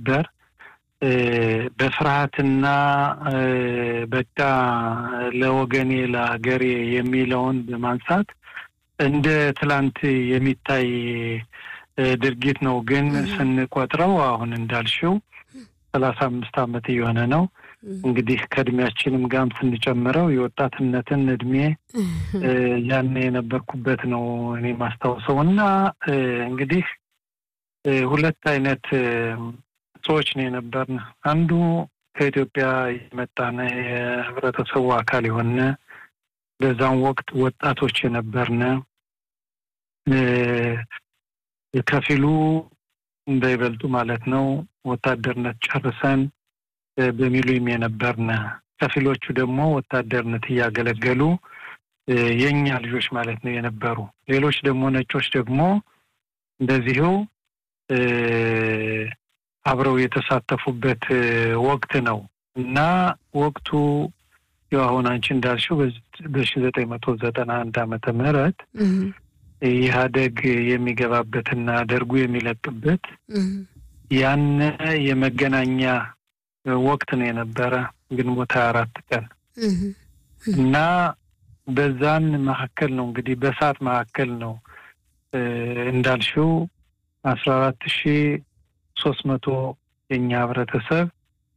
ነበር። በፍርሃትና በቃ ለወገኔ ለሀገሬ የሚለውን በማንሳት እንደ ትላንት የሚታይ ድርጊት ነው። ግን ስንቆጥረው አሁን እንዳልሽው ሰላሳ አምስት ዓመት እየሆነ ነው። እንግዲህ ከእድሜያችንም ጋርም ስንጨምረው የወጣትነትን እድሜ ያን የነበርኩበት ነው እኔ ማስታውሰው እና እንግዲህ ሁለት አይነት ሰዎች ነው የነበርን። አንዱ ከኢትዮጵያ የመጣነ የህብረተሰቡ አካል የሆነ በዛም ወቅት ወጣቶች የነበርነ ከፊሉ በይበልጡ ማለት ነው ወታደርነት ጨርሰን በሚሉም የነበርነ፣ ከፊሎቹ ደግሞ ወታደርነት እያገለገሉ የእኛ ልጆች ማለት ነው የነበሩ። ሌሎች ደግሞ ነጮች ደግሞ እንደዚሁ አብረው የተሳተፉበት ወቅት ነው እና ወቅቱ ያው አሁን አንቺ እንዳልሽው በሺ ዘጠኝ መቶ ዘጠና አንድ ዓመተ ምህረት ኢህአደግ የሚገባበትና ደርጉ የሚለቅበት ያን የመገናኛ ወቅት ነው የነበረ ግንቦት ሀያ አራት ቀን እና በዛን መካከል ነው እንግዲህ በሰዓት መካከል ነው እንዳልሽው አስራ አራት ሺ ሶስት መቶ የኛ ህብረተሰብ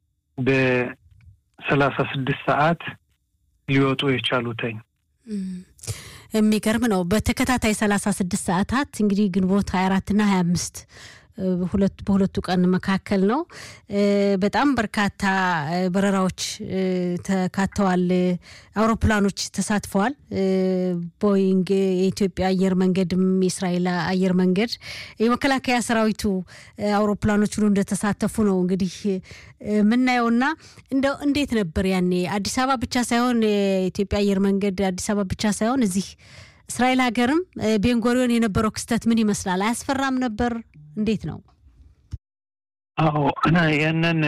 በሰላሳ ስድስት ሰዓት ሊወጡ የቻሉተኝ የሚገርም ነው። በተከታታይ ሰላሳ ስድስት ሰዓታት እንግዲህ ግንቦት ሀያ አራትና ሀያ አምስት በሁለቱ ቀን መካከል ነው። በጣም በርካታ በረራዎች ተካተዋል። አውሮፕላኖች ተሳትፈዋል። ቦይንግ፣ የኢትዮጵያ አየር መንገድም፣ የእስራኤል አየር መንገድ፣ የመከላከያ ሰራዊቱ አውሮፕላኖች ሁሉ እንደተሳተፉ ነው እንግዲህ የምናየውና እንደው እንዴት ነበር ያኔ አዲስ አበባ ብቻ ሳይሆን የኢትዮጵያ አየር መንገድ አዲስ አበባ ብቻ ሳይሆን እዚህ እስራኤል ሀገርም ቤንጎሪዮን የነበረው ክስተት ምን ይመስላል? አያስፈራም ነበር? እንዴት ነው? አዎ ያንን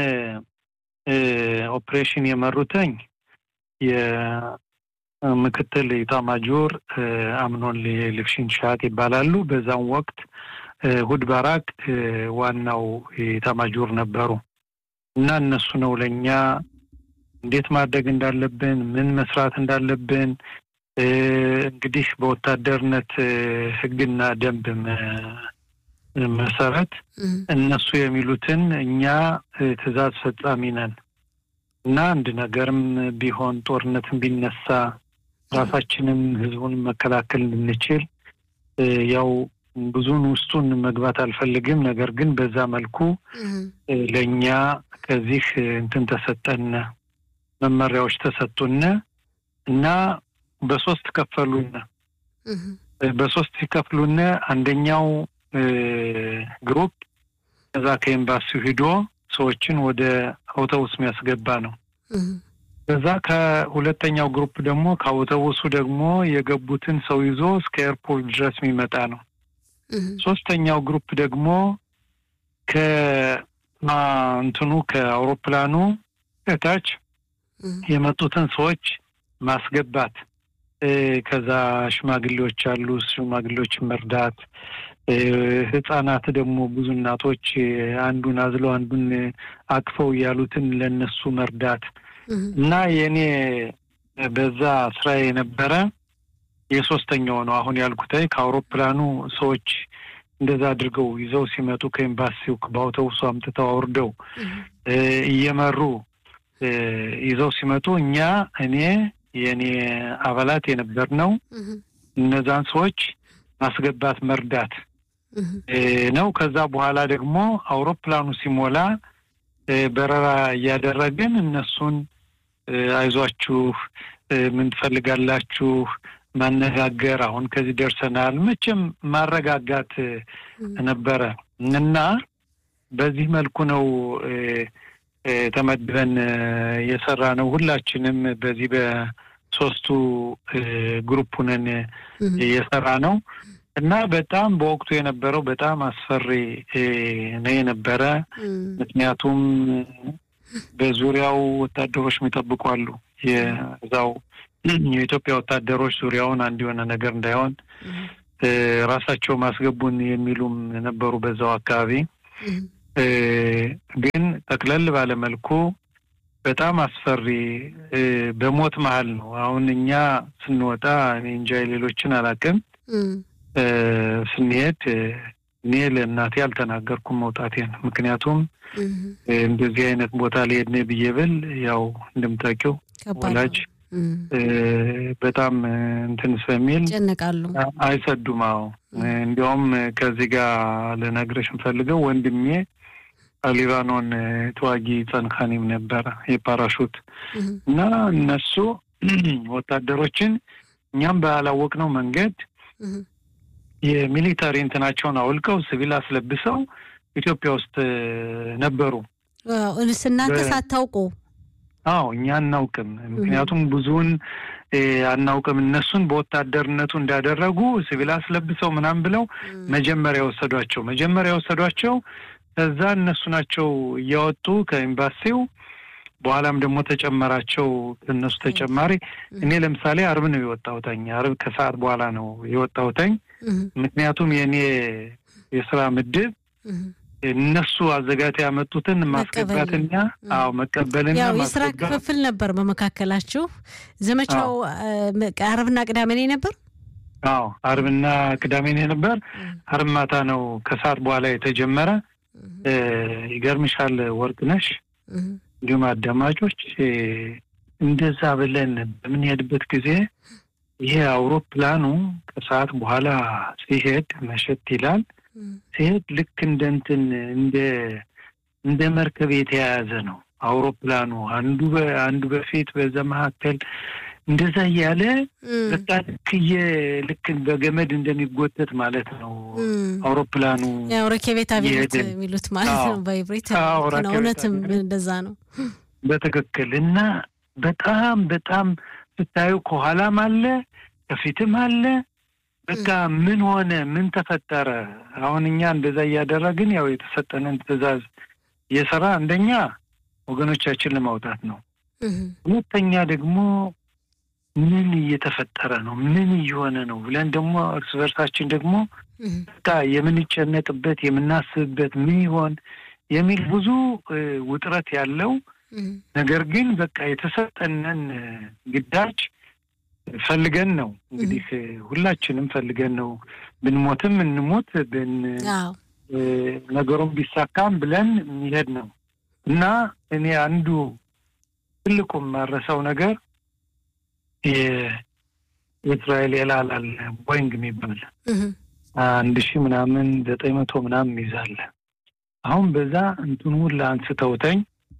ኦፕሬሽን የመሩተኝ የምክትል ኢታማጆር አምኖን ልክሽን ሻት ይባላሉ። በዛም ወቅት ሁድ ባራክ ዋናው ኢታማጆር ነበሩ እና እነሱ ነው ለእኛ እንዴት ማድረግ እንዳለብን ምን መስራት እንዳለብን እንግዲህ በወታደርነት ሕግና ደንብ መሰረት እነሱ የሚሉትን እኛ ትዕዛዝ ፈጻሚ ነን እና አንድ ነገርም ቢሆን ጦርነትም ቢነሳ ራሳችንም ህዝቡን መከላከል እንድንችል ያው ብዙን ውስጡን መግባት አልፈልግም። ነገር ግን በዛ መልኩ ለእኛ ከዚህ እንትን ተሰጠን፣ መመሪያዎች ተሰጡን እና በሶስት ከፈሉን። በሶስት ሲከፍሉን አንደኛው ግሩፕ ከዛ ከኤምባሲው ሂዶ ሰዎችን ወደ አውቶቡስ የሚያስገባ ነው። ከዛ ከሁለተኛው ግሩፕ ደግሞ ከአውቶቡሱ ደግሞ የገቡትን ሰው ይዞ እስከ ኤርፖርት ድረስ የሚመጣ ነው። ሶስተኛው ግሩፕ ደግሞ ከእንትኑ ከአውሮፕላኑ ከታች የመጡትን ሰዎች ማስገባት ከዛ ሽማግሌዎች አሉ፣ ሽማግሌዎችን መርዳት ህጻናት ደግሞ ብዙ እናቶች አንዱን አዝለው አንዱን አቅፈው ያሉትን ለነሱ መርዳት እና የእኔ በዛ ስራ የነበረ የሶስተኛው ነው። አሁን ያልኩት ከአውሮፕላኑ ሰዎች እንደዛ አድርገው ይዘው ሲመጡ ከኤምባሲው በአውቶቡሱ አምጥተው አውርደው እየመሩ ይዘው ሲመጡ እኛ እኔ የእኔ አባላት የነበር ነው እነዛን ሰዎች ማስገባት መርዳት ነው። ከዛ በኋላ ደግሞ አውሮፕላኑ ሲሞላ በረራ እያደረግን እነሱን አይዟችሁ፣ ምን ትፈልጋላችሁ ማነጋገር፣ አሁን ከዚህ ደርሰናል፣ መቼም ማረጋጋት ነበረ እና በዚህ መልኩ ነው ተመድበን የሰራ ነው። ሁላችንም በዚህ በሶስቱ ግሩፕ ሁነን የሰራ ነው እና በጣም በወቅቱ የነበረው በጣም አስፈሪ ነው የነበረ። ምክንያቱም በዙሪያው ወታደሮች የሚጠብቁ አሉ። የዛው የኢትዮጵያ ወታደሮች ዙሪያውን አንድ የሆነ ነገር እንዳይሆን ራሳቸው ማስገቡን የሚሉም ነበሩ በዛው አካባቢ ግን ጠቅለል ባለመልኩ በጣም አስፈሪ በሞት መሀል ነው። አሁን እኛ ስንወጣ እኔ እንጃ ሌሎችን አላውቅም። ስንሄድ እኔ ለእናቴ አልተናገርኩም መውጣቴን። ምክንያቱም እንደዚህ አይነት ቦታ ሊሄድ ነው ብዬ ብል ያው እንደምታውቂው ወላጅ በጣም እንትን ስለሚል ይጨነቃሉ፣ አይሰዱም። አዎ እንዲያውም ከዚህ ጋር ልነግርሽ የምፈልገው ወንድሜ ሊባኖን ተዋጊ ጸንካኒም ነበረ የፓራሹት እና እነሱ ወታደሮችን እኛም ባላወቅነው መንገድ የሚሊታሪ እንትናቸውን አውልቀው ሲቪል አስለብሰው ኢትዮጵያ ውስጥ ነበሩ። እናንተ ሳታውቁ? አዎ እኛ አናውቅም። ምክንያቱም ብዙውን አናውቅም። እነሱን በወታደርነቱ እንዳደረጉ ሲቪል አስለብሰው ምናምን ብለው መጀመሪያ የወሰዷቸው መጀመሪያ የወሰዷቸው ከዛ እነሱ ናቸው እያወጡ ከኤምባሲው በኋላም ደግሞ ተጨመራቸው እነሱ ተጨማሪ። እኔ ለምሳሌ አርብ ነው የወጣሁተኝ። አርብ ከሰዓት በኋላ ነው የወጣሁተኝ። ምክንያቱም የእኔ የስራ ምድብ እነሱ አዘጋጅተው ያመጡትን ማስገባትና አዎ መቀበልና ያው የስራ ክፍፍል ነበር በመካከላችሁ። ዘመቻው አርብና ቅዳሜ ነበር። አዎ አርብና ቅዳሜ ነበር። አርብ ማታ ነው ከሰዓት በኋላ የተጀመረ። ይገርምሻል ወርቅነሽ እንዲሁም አዳማጮች እንደዛ ብለን በምንሄድበት ጊዜ ይሄ አውሮፕላኑ ከሰዓት በኋላ ሲሄድ መሸት ይላል። ሲሄድ ልክ እንደ እንትን እንደ እንደ መርከብ የተያያዘ ነው አውሮፕላኑ አንዱ አንዱ በፊት በዛ መካከል እንደዛ እያለ በቃ ልክ ልክ በገመድ እንደሚጎተት ማለት ነው አውሮፕላኑ። ያው ረኬቤት አብዮት የሚሉት ማለት ነው በኢብሪት። እውነትም እንደዛ ነው በትክክል እና በጣም በጣም ስታዩ ከኋላም አለ ከፊትም አለ። በቃ ምን ሆነ ምን ተፈጠረ? አሁን እኛ እንደዛ እያደረግን ያው የተሰጠንን ትዕዛዝ እየሰራ አንደኛ ወገኖቻችን ለማውጣት ነው። ሁለተኛ ደግሞ ምን እየተፈጠረ ነው? ምን እየሆነ ነው ብለን ደግሞ እርስ በርሳችን ደግሞ በቃ የምንጨነቅበት የምናስብበት ምን ይሆን የሚል ብዙ ውጥረት ያለው ነገር ግን በቃ የተሰጠንን ግዳጅ ፈልገን ነው እንግዲህ ሁላችንም ፈልገን ነው ብንሞትም እንሞት ብን ነገሩን ቢሳካም ብለን የሚሄድ ነው እና እኔ አንዱ ትልቁ የማረሰው ነገር የእስራኤል ኤላላል ቦይንግ የሚባል አንድ ሺህ ምናምን ዘጠኝ መቶ ምናምን ይዛለ አሁን በዛ እንትን ሁላ አንስተውተኝ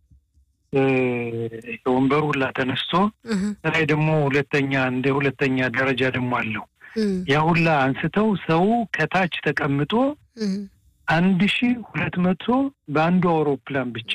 ወንበሩ ሁላ ተነስቶ ላይ ደግሞ ሁለተኛ እንደ ሁለተኛ ደረጃ ደግሞ አለው ያ ሁላ አንስተው ሰው ከታች ተቀምጦ አንድ ሺ ሁለት መቶ በአንዱ አውሮፕላን ብቻ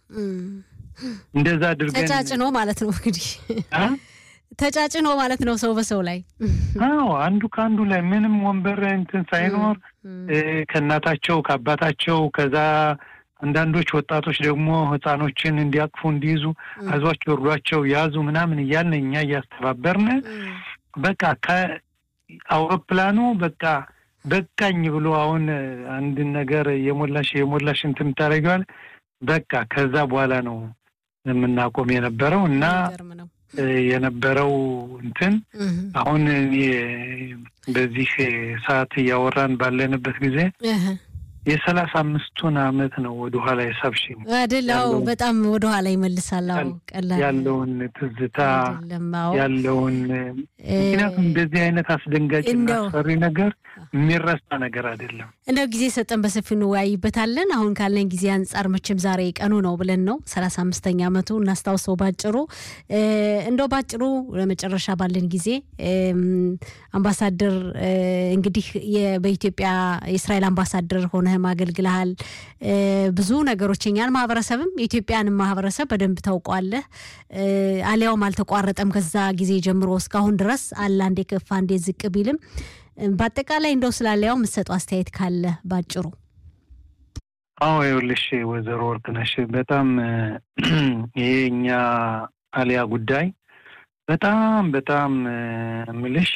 እንደዛ አድርገን ተጫጭኖ ማለት ነው እንግዲህ ተጫጭኖ ማለት ነው ሰው በሰው ላይ አዎ አንዱ ከአንዱ ላይ ምንም ወንበር እንትን ሳይኖር ከእናታቸው ከአባታቸው ከዛ አንዳንዶች ወጣቶች ደግሞ ህፃኖችን እንዲያቅፉ እንዲይዙ አዟቸው እርዷቸው ያዙ ምናምን እያልን እኛ እያስተባበርን በቃ ከአውሮፕላኑ በቃ በቃኝ ብሎ አሁን አንድን ነገር የሞላሽ የሞላሽ እንትን ታደርጊዋል በቃ ከዛ በኋላ ነው የምናቆም የነበረው እና የነበረው እንትን አሁን በዚህ ሰዓት እያወራን ባለንበት ጊዜ የሰላሳ አምስቱን አመት ነው ወደኋላ የሳብሽኝ አይደለው? በጣም ወደኋላ ይመልሳል። ቀላል ያለውን ትዝታ ያለውን ምክንያቱም እንደዚህ አይነት አስደንጋጭ አስፈሪ ነገር የሚረሳ ነገር አይደለም። እንደው ጊዜ ሰጠን በሰፊው እንወያይበታለን። አሁን ካለን ጊዜ አንጻር መቼም ዛሬ ቀኑ ነው ብለን ነው ሰላሳ አምስተኛ አመቱ እናስታውሰው ባጭሩ። እንደው ባጭሩ ለመጨረሻ ባለን ጊዜ አምባሳደር እንግዲህ በኢትዮጵያ የእስራኤል አምባሳደር ሆነህም አገልግልሃል። ብዙ ነገሮች የኛን ማህበረሰብም የኢትዮጵያንም ማህበረሰብ በደንብ ታውቋለህ። አሊያውም አልተቋረጠም ከዛ ጊዜ ጀምሮ እስካሁን ድረስ አለ አንዴ ከፍ አንዴ ዝቅ ቢልም በአጠቃላይ እንደው ስላለያው የምትሰጠው አስተያየት ካለ ባጭሩ። አዎ ይኸውልሽ ወይዘሮ ወርቅነሽ በጣም ይሄ እኛ አሊያ ጉዳይ በጣም በጣም ምልሽ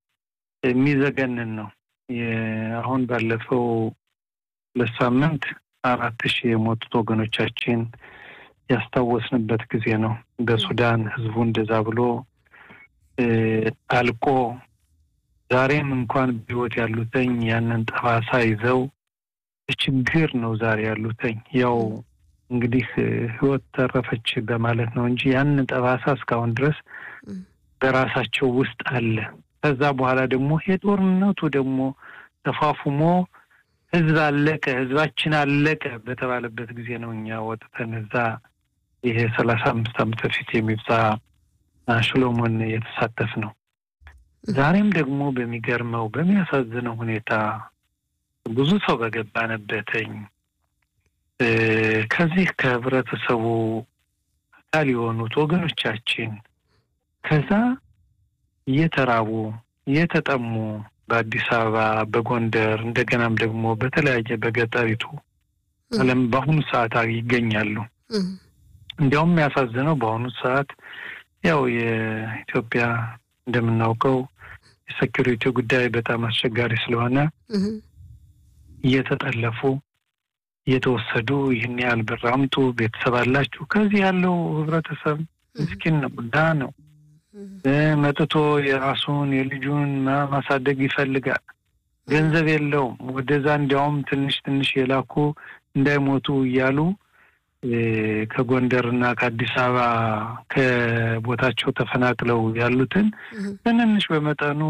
የሚዘገንን ነው። አሁን ባለፈው ሁለት ሳምንት አራት ሺህ የሞቱት ወገኖቻችን ያስታወስንበት ጊዜ ነው። በሱዳን ህዝቡ እንደዛ ብሎ አልቆ ዛሬም እንኳን በህይወት ያሉተኝ ያንን ጠባሳ ይዘው ችግር ነው ዛሬ ያሉተኝ። ያው እንግዲህ ህይወት ተረፈች በማለት ነው እንጂ ያንን ጠባሳ እስካሁን ድረስ በራሳቸው ውስጥ አለ። ከዛ በኋላ ደግሞ የጦርነቱ ደግሞ ተፋፉሞ ህዝብ አለቀ፣ ህዝባችን አለቀ በተባለበት ጊዜ ነው እኛ ወጥተን እዛ ይሄ ሰላሳ አምስት ዓመት በፊት የሚብዛ ሽሎሞን የተሳተፍ ነው። ዛሬም ደግሞ በሚገርመው በሚያሳዝነው ሁኔታ ብዙ ሰው በገባነበትኝ ከዚህ ከህብረተሰቡ አካል የሆኑት ወገኖቻችን ከዛ እየተራቡ እየተጠሙ በአዲስ አበባ፣ በጎንደር እንደገናም ደግሞ በተለያየ በገጠሪቱ ዓለም በአሁኑ ሰዓት ይገኛሉ። እንዲያውም የሚያሳዝነው በአሁኑ ሰዓት ያው የኢትዮጵያ እንደምናውቀው የሴኪሪቲ ጉዳይ በጣም አስቸጋሪ ስለሆነ እየተጠለፉ እየተወሰዱ ይህን ያህል ብር አምጡ፣ ቤተሰብ አላችሁ። ከዚህ ያለው ህብረተሰብ ምስኪን ነው፣ ድሃ ነው። መጥቶ የራሱን የልጁን ማሳደግ ይፈልጋል። ገንዘብ የለውም። ወደዛ እንዲያውም ትንሽ ትንሽ የላኩ እንዳይሞቱ እያሉ ከጎንደር እና ከአዲስ አበባ ከቦታቸው ተፈናቅለው ያሉትን ትንንሽ በመጠኑ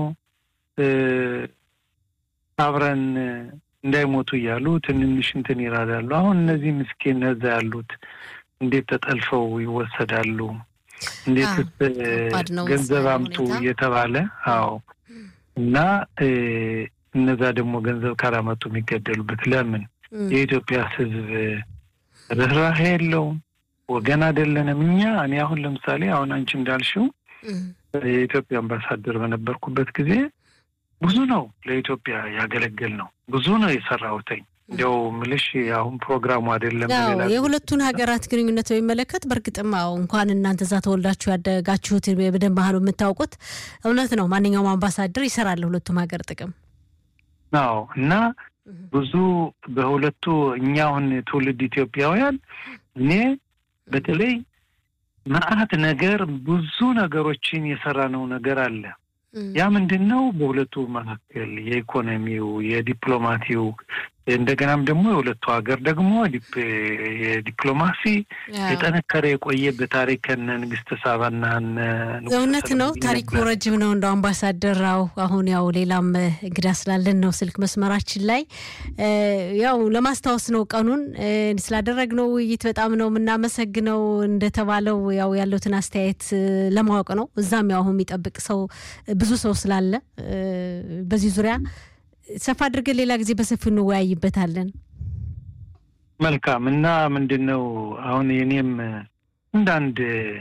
አብረን እንዳይሞቱ እያሉ ትንንሽ እንትን ይራዳሉ። አሁን እነዚህ ምስኪን እዛ ያሉት እንዴት ተጠልፈው ይወሰዳሉ? እንዴት ገንዘብ አምጡ እየተባለ አዎ። እና እነዛ ደግሞ ገንዘብ ካላመጡ የሚገደሉበት ለምን? የኢትዮጵያ ሕዝብ ርኅራሄ የለውም። ወገን አይደለንም እኛ። እኔ አሁን ለምሳሌ አሁን አንቺ እንዳልሽው የኢትዮጵያ አምባሳደር በነበርኩበት ጊዜ ብዙ ነው ለኢትዮጵያ ያገለግል ነው ብዙ ነው የሰራሁትኝ። እንዲያው ምልሽ አሁን ፕሮግራሙ አይደለም። የሁለቱን ሀገራት ግንኙነት በሚመለከት በእርግጥም አዎ እንኳን እናንተ እዛ ተወልዳችሁ ያደጋችሁት በደንብ ባህሉ የምታውቁት እውነት ነው። ማንኛውም አምባሳደር ይሰራል ለሁለቱም ሀገር ጥቅም። አዎ እና ብዙ በሁለቱ እኛ አሁን ትውልድ ኢትዮጵያውያን እኔ በተለይ መዓት ነገር ብዙ ነገሮችን የሰራነው ነገር አለ። ያ ምንድን ነው? በሁለቱ መካከል የኢኮኖሚው፣ የዲፕሎማቲው እንደገናም ደግሞ የሁለቱ ሀገር ደግሞ የዲፕሎማሲ የጠነከረ የቆየ በታሪክ ከነ ንግስተ ሳባና እውነት ነው። ታሪኩ ረጅም ነው። እንደ አምባሳደራው አሁን ያው ሌላም እንግዳ ስላለን ነው ስልክ መስመራችን ላይ ያው ለማስታወስ ነው ቀኑን ስላደረግነው ውይይት በጣም ነው የምናመሰግነው። እንደተባለው ያው ያለውትን አስተያየት ለማወቅ ነው። እዛም ያው አሁን የሚጠብቅ ሰው ብዙ ሰው ስላለ በዚህ ዙሪያ ሰፋ አድርገን ሌላ ጊዜ በሰፊው እንወያይበታለን። መልካም እና ምንድን ነው አሁን የኔም እንዳንድ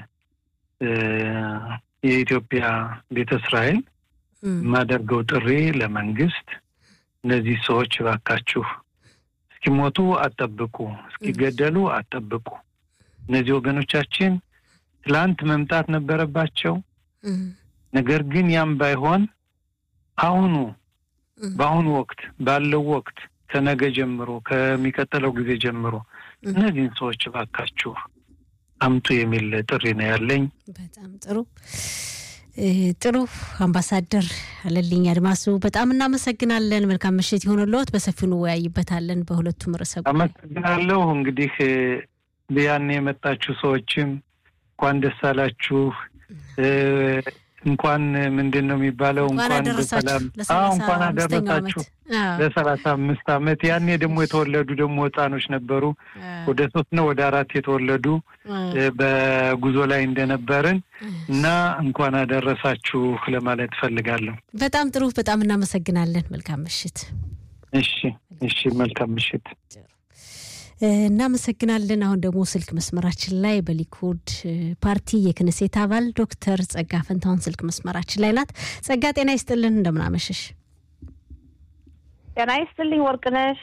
የኢትዮጵያ ቤተ እስራኤል የማደርገው ጥሪ ለመንግስት እነዚህ ሰዎች እባካችሁ እስኪሞቱ አጠብቁ፣ እስኪገደሉ አጠብቁ። እነዚህ ወገኖቻችን ትላንት መምጣት ነበረባቸው። ነገር ግን ያም ባይሆን አሁኑ በአሁኑ ወቅት ባለው ወቅት ከነገ ጀምሮ ከሚቀጥለው ጊዜ ጀምሮ እነዚህን ሰዎች እባካችሁ አምጡ የሚል ጥሪ ነው ያለኝ። በጣም ጥሩ ጥሩ። አምባሳደር አለልኝ አድማሱ በጣም እናመሰግናለን። መልካም ምሽት የሆነልዎት። በሰፊው እንወያይበታለን በሁለቱም ርዕሰ ጉዳይ። አመሰግናለሁ። እንግዲህ ያን የመጣችሁ ሰዎችም እንኳን ደስ አላችሁ። እንኳን ምንድን ነው የሚባለው? እንኳን በሰላም እንኳን አደረሳችሁ ለሰላሳ አምስት ዓመት ያኔ ደግሞ የተወለዱ ደግሞ ህፃኖች ነበሩ። ወደ ሶስት ነው ወደ አራት የተወለዱ በጉዞ ላይ እንደነበርን እና እንኳን አደረሳችሁ ለማለት እፈልጋለሁ። በጣም ጥሩ። በጣም እናመሰግናለን። መልካም ምሽት። እሺ፣ እሺ። መልካም ምሽት። እናመሰግናለን። አሁን ደግሞ ስልክ መስመራችን ላይ በሊኩድ ፓርቲ የክንሴት አባል ዶክተር ጸጋ ፈንታሁን ስልክ መስመራችን ላይ ናት። ጸጋ ጤና ይስጥልን፣ እንደምናመሸሽ። ጤና ይስጥልኝ ወርቅነሽ።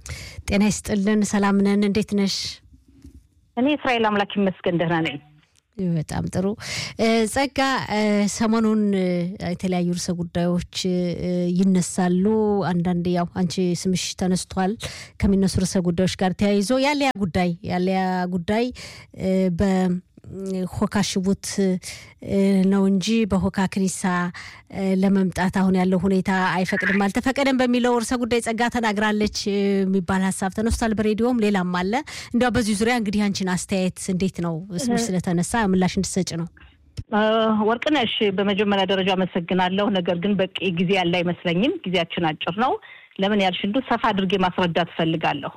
ጤና ይስጥልን፣ ሰላም ነን። እንዴት ነሽ? እኔ እስራኤል አምላክ ይመስገን ደህና ነኝ። በጣም ጥሩ ጸጋ፣ ሰሞኑን የተለያዩ ርዕሰ ጉዳዮች ይነሳሉ። አንዳንድ ያው አንቺ ስምሽ ተነስቷል ከሚነሱ ርዕሰ ጉዳዮች ጋር ተያይዞ ያለያ ጉዳይ ያለያ ጉዳይ በ ሆካ ሽቡት ነው እንጂ በሆካ ክኒሳ ለመምጣት አሁን ያለው ሁኔታ አይፈቅድም አልተፈቀደም በሚለው ርዕሰ ጉዳይ ጸጋ ተናግራለች የሚባል ሀሳብ ተነስቷል። በሬዲዮም ሌላም አለ። እንዲያው በዚህ ዙሪያ እንግዲህ አንቺን አስተያየት እንዴት ነው? ስምሽ ስለተነሳ ምላሽ እንድሰጭ ነው። ወርቅነሽ፣ በመጀመሪያ ደረጃ አመሰግናለሁ። ነገር ግን በቂ ጊዜ ያለ አይመስለኝም። ጊዜያችን አጭር ነው። ለምን ያልሽ እንዱ ሰፋ አድርጌ ማስረዳት እፈልጋለሁ።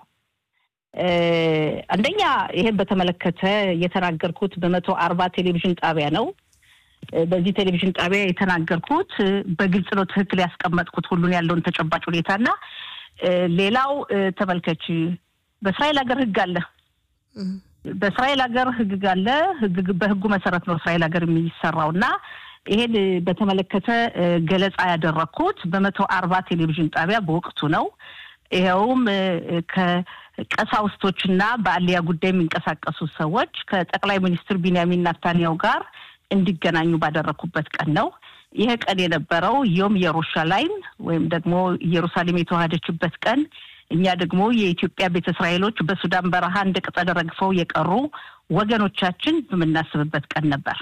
አንደኛ ይሄን በተመለከተ የተናገርኩት በመቶ አርባ ቴሌቪዥን ጣቢያ ነው። በዚህ ቴሌቪዥን ጣቢያ የተናገርኩት በግልጽ ነው። ትክክል ያስቀመጥኩት ሁሉን ያለውን ተጨባጭ ሁኔታና ሌላው ተመልከች፣ በእስራኤል ሀገር ህግ አለ። በእስራኤል ሀገር ህግ አለ። በህጉ መሰረት ነው እስራኤል ሀገር የሚሰራው እና ይሄን በተመለከተ ገለጻ ያደረግኩት በመቶ አርባ ቴሌቪዥን ጣቢያ በወቅቱ ነው። ይኸውም ከቀሳውስቶችና በአልያ ጉዳይ የሚንቀሳቀሱ ሰዎች ከጠቅላይ ሚኒስትር ቢንያሚን ናታንያው ጋር እንዲገናኙ ባደረግኩበት ቀን ነው። ይህ ቀን የነበረው ዮም ኢየሩሻላይም ወይም ደግሞ ኢየሩሳሌም የተዋሃደችበት ቀን፣ እኛ ደግሞ የኢትዮጵያ ቤተ እስራኤሎች በሱዳን በረሃ እንደ ቅጠል ረግፈው የቀሩ ወገኖቻችን በምናስብበት ቀን ነበር።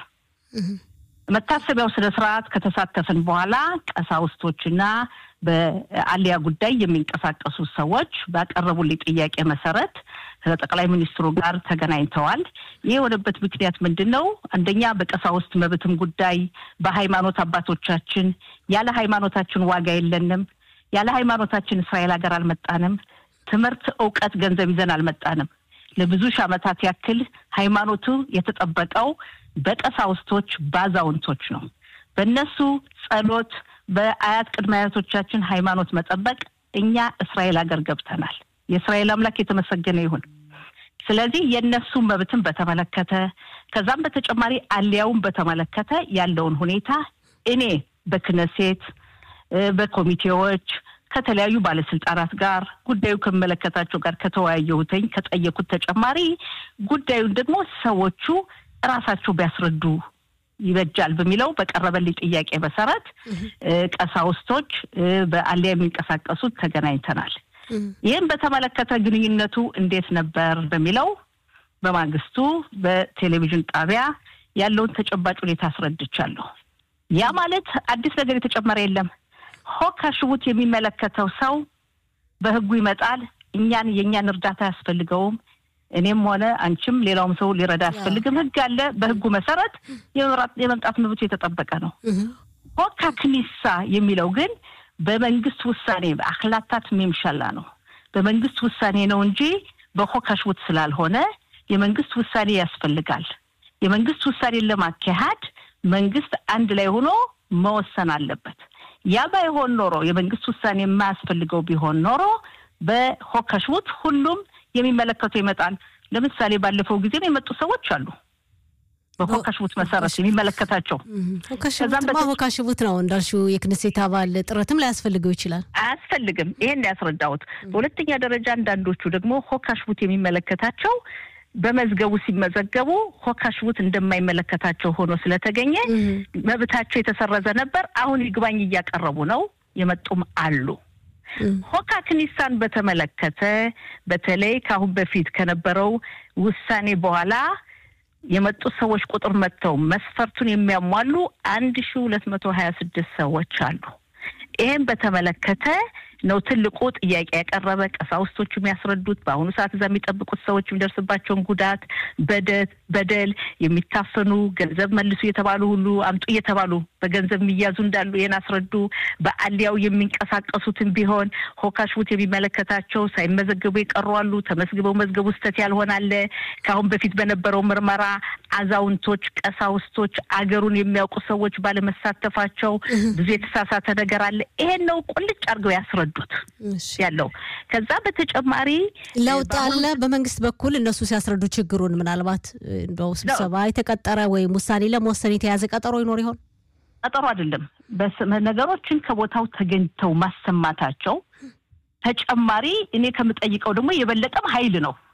መታሰቢያው ስነ ስርዓት ከተሳተፍን በኋላ ቀሳውስቶችና በአሊያ ጉዳይ የሚንቀሳቀሱ ሰዎች ባቀረቡልኝ ጥያቄ መሰረት ከጠቅላይ ሚኒስትሩ ጋር ተገናኝተዋል። ይህ የሆነበት ምክንያት ምንድን ነው? አንደኛ በቀሳውስት መብትም ጉዳይ በሃይማኖት አባቶቻችን ያለ ሃይማኖታችን ዋጋ የለንም፣ ያለ ሃይማኖታችን እስራኤል ሀገር አልመጣንም፣ ትምህርት፣ እውቀት፣ ገንዘብ ይዘን አልመጣንም። ለብዙ ሺህ ዓመታት ያክል ሃይማኖቱ የተጠበቀው በቀሳውስቶች በአዛውንቶች ነው። በእነሱ ጸሎት በአያት ቅድመ አያቶቻችን ሃይማኖት መጠበቅ እኛ እስራኤል ሀገር ገብተናል። የእስራኤል አምላክ የተመሰገነ ይሁን። ስለዚህ የእነሱን መብትን በተመለከተ ከዛም በተጨማሪ አሊያውን በተመለከተ ያለውን ሁኔታ እኔ በክነሴት በኮሚቴዎች ከተለያዩ ባለስልጣናት ጋር ጉዳዩ ከሚመለከታቸው ጋር ከተወያየሁትኝ ከጠየኩት ተጨማሪ ጉዳዩን ደግሞ ሰዎቹ እራሳቸው ቢያስረዱ ይበጃል በሚለው በቀረበልኝ ጥያቄ መሰረት ቀሳውስቶች በአሊያ የሚንቀሳቀሱት ተገናኝተናል። ይህም በተመለከተ ግንኙነቱ እንዴት ነበር በሚለው በማግስቱ በቴሌቪዥን ጣቢያ ያለውን ተጨባጭ ሁኔታ አስረድቻለሁ። ያ ማለት አዲስ ነገር የተጨመረ የለም። ሆካ ሽቡት የሚመለከተው ሰው በህጉ ይመጣል። እኛን የእኛን እርዳታ አያስፈልገውም። እኔም ሆነ አንቺም ሌላውም ሰው ሊረዳ አያስፈልግም። ህግ አለ። በህጉ መሰረት የመምጣት መብቱ የተጠበቀ ነው። ሆካ ክኒሳ የሚለው ግን በመንግስት ውሳኔ በአክላታት ሜምሻላ ነው። በመንግስት ውሳኔ ነው እንጂ በሆካ ሽቡት ስላልሆነ የመንግስት ውሳኔ ያስፈልጋል። የመንግስት ውሳኔን ለማካሄድ መንግስት አንድ ላይ ሆኖ መወሰን አለበት። ያ ባይሆን ኖሮ የመንግስት ውሳኔ የማያስፈልገው ቢሆን ኖሮ በሆካ ሽቡት ሁሉም የሚመለከቱ ይመጣል። ለምሳሌ ባለፈው ጊዜም የመጡ ሰዎች አሉ። በሆካሽቡት መሰረት የሚመለከታቸው ሆካሽቡት ነው እንዳልሽው የክነሴት አባል ጥረትም ላያስፈልገው ይችላል። አያስፈልግም። ይሄን ያስረዳሁት። በሁለተኛ ደረጃ አንዳንዶቹ ደግሞ ሆካሽቡት የሚመለከታቸው በመዝገቡ ሲመዘገቡ ሆካሽቡት እንደማይመለከታቸው ሆኖ ስለተገኘ መብታቸው የተሰረዘ ነበር። አሁን ይግባኝ እያቀረቡ ነው። የመጡም አሉ። ሆካ ክኒሳን በተመለከተ በተለይ ከአሁን በፊት ከነበረው ውሳኔ በኋላ የመጡ ሰዎች ቁጥር መጥተው መስፈርቱን የሚያሟሉ አንድ ሺ ሁለት መቶ ሀያ ስድስት ሰዎች አሉ። ይህም በተመለከተ ነው ትልቁ ጥያቄ ያቀረበ ቀሳውስቶቹ የሚያስረዱት በአሁኑ ሰዓት እዛ የሚጠብቁት ሰዎች የሚደርስባቸውን ጉዳት፣ በደል፣ የሚታፈኑ ገንዘብ መልሱ እየተባሉ ሁሉ አምጡ እየተባሉ በገንዘብ የሚያዙ እንዳሉ ይህን አስረዱ። በአሊያው የሚንቀሳቀሱትን ቢሆን ሆካሽቡት የሚመለከታቸው ሳይመዘገቡ የቀሩ አሉ። ተመዝግበው መዝገቡ ስህተት ያልሆናለ ከአሁን በፊት በነበረው ምርመራ አዛውንቶች፣ ቀሳውስቶች፣ አገሩን የሚያውቁ ሰዎች ባለመሳተፋቸው ብዙ የተሳሳተ ነገር አለ። ይሄን ነው ቁልጭ አድርገው ያስረዱት ያለው። ከዛ በተጨማሪ ለውጥ አለ በመንግስት በኩል እነሱ ሲያስረዱ ችግሩን ምናልባት እንደው ስብሰባ የተቀጠረ ወይም ውሳኔ ለመወሰን የተያዘ ቀጠሮ ይኖር ይሆን? ቀጠሮ አይደለም። ነገሮችን ከቦታው ተገኝተው ማሰማታቸው ተጨማሪ እኔ ከምጠይቀው ደግሞ የበለጠም ኃይል ነው።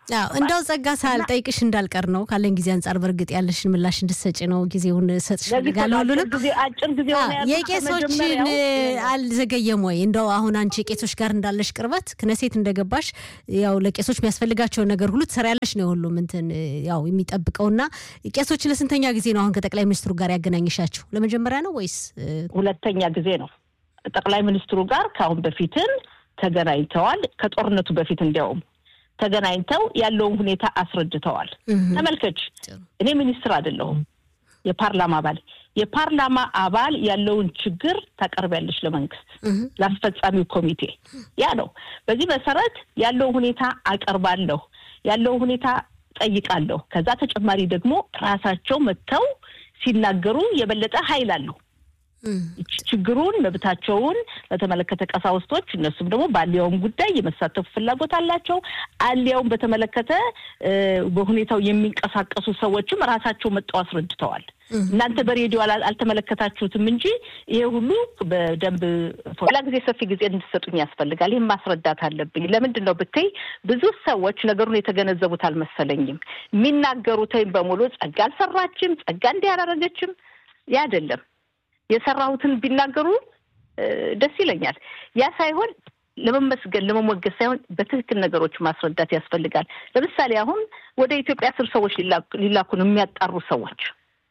እንደው ጸጋ ሳልጠይቅሽ እንዳልቀር ነው ካለን ጊዜ አንጻር በእርግጥ ያለሽን ምላሽ እንድትሰጪ ነው ጊዜውን ሰጥሽ ፈልጋለሁ። ሁሉንም አጭር ጊዜ የቄሶችን አልዘገየም ወይ? እንደው አሁን አንቺ ቄሶች ጋር እንዳለሽ ቅርበት ክነሴት እንደገባሽ ያው ለቄሶች የሚያስፈልጋቸውን ነገር ሁሉ ትሰሪያለሽ ነው ሁሉም እንትን ያው የሚጠብቀውና ቄሶችን ለስንተኛ ጊዜ ነው አሁን ከጠቅላይ ሚኒስትሩ ጋር ያገናኝሻችሁ? ለመጀመሪያ ነው ወይስ ሁለተኛ ጊዜ ነው? ጠቅላይ ሚኒስትሩ ጋር ከአሁን በፊትም ተገናኝተዋል። ከጦርነቱ በፊት እንዲያውም ተገናኝተው ያለውን ሁኔታ አስረድተዋል። ተመልከች፣ እኔ ሚኒስትር አይደለሁም፣ የፓርላማ አባል። የፓርላማ አባል ያለውን ችግር ታቀርቢያለሽ ለመንግስት፣ ለአስፈጻሚው ኮሚቴ። ያ ነው። በዚህ መሰረት ያለውን ሁኔታ አቀርባለሁ፣ ያለውን ሁኔታ ጠይቃለሁ። ከዛ ተጨማሪ ደግሞ ራሳቸው መጥተው ሲናገሩ የበለጠ ኃይል አለው። ችግሩን መብታቸውን በተመለከተ ቀሳውስቶች እነሱም ደግሞ በአሊያውም ጉዳይ የመሳተፉ ፍላጎት አላቸው። አሊያውም በተመለከተ በሁኔታው የሚንቀሳቀሱ ሰዎችም ራሳቸው መጥተው አስረድተዋል። እናንተ በሬዲዮ አልተመለከታችሁትም እንጂ ይሄ ሁሉ በደንብ ሌላ ጊዜ ሰፊ ጊዜ እንድሰጡኝ ያስፈልጋል። ይህም ማስረዳት አለብኝ። ለምንድን ነው ብትይ ብዙ ሰዎች ነገሩን የተገነዘቡት አልመሰለኝም። የሚናገሩትም በሙሉ ጸጋ አልሰራችም፣ ጸጋ እንዲህ አላረገችም። ያ አይደለም የሰራሁትን ቢናገሩ ደስ ይለኛል። ያ ሳይሆን ለመመስገን ለመሞገስ ሳይሆን በትክክል ነገሮች ማስረዳት ያስፈልጋል። ለምሳሌ አሁን ወደ ኢትዮጵያ አስር ሰዎች ሊላኩ ነው የሚያጣሩ ሰዎች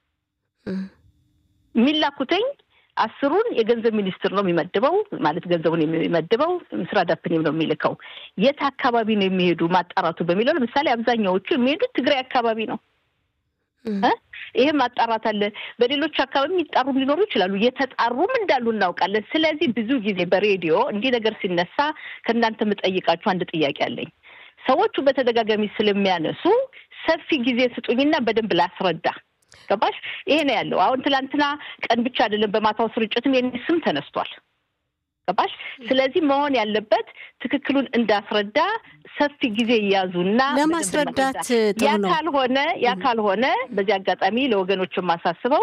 የሚላኩትኝ አስሩን የገንዘብ ሚኒስትር ነው የሚመድበው፣ ማለት ገንዘቡን የሚመድበው ምስራ ዳፕኔም ነው የሚልከው። የት አካባቢ ነው የሚሄዱ ማጣራቱ በሚለው ለምሳሌ አብዛኛዎቹ የሚሄዱት ትግራይ አካባቢ ነው። ይህም ማጣራት አለ። በሌሎች አካባቢ የሚጣሩም ሊኖሩ ይችላሉ። የተጣሩም እንዳሉ እናውቃለን። ስለዚህ ብዙ ጊዜ በሬዲዮ እንዲህ ነገር ሲነሳ ከእናንተ የምጠይቃችሁ አንድ ጥያቄ አለኝ። ሰዎቹ በተደጋጋሚ ስለሚያነሱ ሰፊ ጊዜ ስጡኝና በደንብ ላስረዳ። ገባሽ? ይሄ ነው ያለው። አሁን ትላንትና ቀን ብቻ አይደለም፣ በማታው ስርጭትም የኔ ስም ተነስቷል። ገባሽ? ስለዚህ መሆን ያለበት ትክክሉን እንዳስረዳ ሰፊ ጊዜ እያዙና ለማስረዳት ያ ካልሆነ ያ ካልሆነ በዚህ አጋጣሚ ለወገኖች የማሳስበው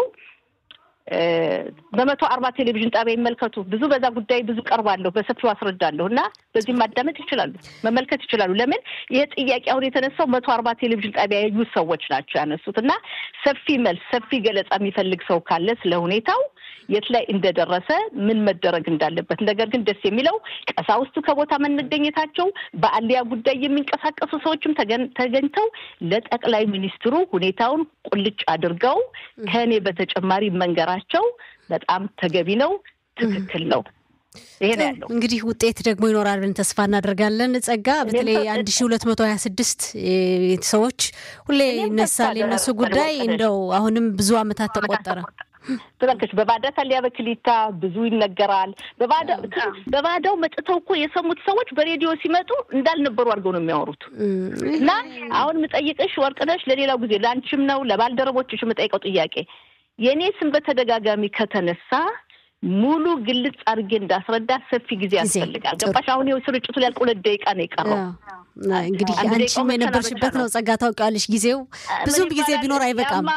በመቶ አርባ ቴሌቪዥን ጣቢያ ይመልከቱ። ብዙ በዛ ጉዳይ ብዙ ቀርባለሁ፣ በሰፊው አስረዳለሁ እና በዚህም ማዳመጥ ይችላሉ፣ መመልከት ይችላሉ። ለምን ይህ ጥያቄ አሁን የተነሳው መቶ አርባ ቴሌቪዥን ጣቢያ ያዩ ሰዎች ናቸው ያነሱት እና ሰፊ መልስ ሰፊ ገለጻ የሚፈልግ ሰው ካለ ስለ ሁኔታው የት ላይ እንደደረሰ ምን መደረግ እንዳለበት። ነገር ግን ደስ የሚለው ቀሳውስቱ ከቦታ መገኘታቸው፣ በአሊያ ጉዳይ የሚንቀሳቀሱ ሰዎችም ተገኝተው ለጠቅላይ ሚኒስትሩ ሁኔታውን ቁልጭ አድርገው ከእኔ በተጨማሪ መንገራቸው በጣም ተገቢ ነው፣ ትክክል ነው። ይሄ ነው ያለው። እንግዲህ ውጤት ደግሞ ይኖራል ብለን ተስፋ እናደርጋለን። ጸጋ በተለይ አንድ ሺ ሁለት መቶ ሀያ ስድስት ሰዎች ሁሌ ይነሳል የነሱ ጉዳይ እንደው አሁንም ብዙ ዓመታት ተቆጠረ። ተመልከች በባዳ ታሊያ በክሊታ ብዙ ይነገራል። በባዳው መጥተው እኮ የሰሙት ሰዎች በሬዲዮ ሲመጡ እንዳልነበሩ አድርገው ነው የሚያወሩት። እና አሁን የምጠይቅሽ ወርቅነሽ፣ ለሌላው ጊዜ ለአንቺም ነው ለባልደረቦችሽ የምጠይቀው ጥያቄ የእኔ ስም በተደጋጋሚ ከተነሳ ሙሉ ግልጽ አድርጌ እንዳስረዳ ሰፊ ጊዜ ያስፈልጋል። ገባሽ? አሁን ይኸው ስርጭቱ ሊያልቅ ሁለት ደቂቃ ነው የቀረው። እንግዲህ አንቺም የነበርሽበት ነው ጸጋ፣ ታውቂዋለሽ። ጊዜው ብዙም ጊዜ ቢኖር አይበቃም።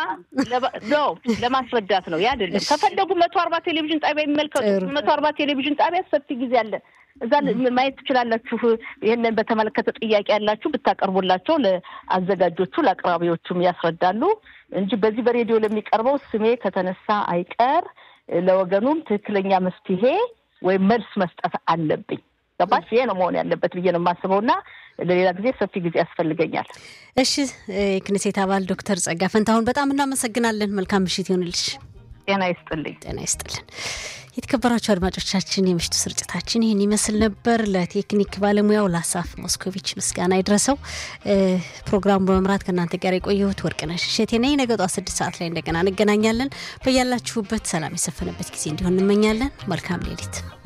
ለማስረዳት ነው ያ አይደለም። ከፈለጉ መቶ አርባ ቴሌቪዥን ጣቢያ የሚመልከቱ መቶ አርባ ቴሌቪዥን ጣቢያ ሰፊ ጊዜ አለ። እዛ ማየት ትችላላችሁ። ይህንን በተመለከተ ጥያቄ ያላችሁ ብታቀርቡላቸው ለአዘጋጆቹ ለአቅራቢዎቹም ያስረዳሉ እንጂ በዚህ በሬዲዮ ለሚቀርበው ስሜ ከተነሳ አይቀር ለወገኑም ትክክለኛ መፍትሄ ወይም መልስ መስጠት አለብኝ። ገባሽ? ይሄ ነው መሆን ያለበት ብዬ ነው የማስበው እና ለሌላ ጊዜ ሰፊ ጊዜ ያስፈልገኛል። እሺ፣ የክኔሴት አባል ዶክተር ጸጋ ፈንታሁን በጣም እናመሰግናለን። መልካም ምሽት ይሆንልሽ። ጤና ይስጥልኝ። ጤና ይስጥልን። የተከበራችሁ አድማጮቻችን የምሽቱ ስርጭታችን ይህን ይመስል ነበር። ለቴክኒክ ባለሙያው ለአሳፍ ሞስኮቪች ምስጋና ይድረሰው። ፕሮግራሙ በመምራት ከእናንተ ጋር የቆየሁት ወርቅነሽ እሸቴ ነኝ። ነገ ጠዋት ስድስት ሰዓት ላይ እንደገና እንገናኛለን። በያላችሁበት ሰላም የሰፈነበት ጊዜ እንዲሆን እንመኛለን። መልካም ሌሊት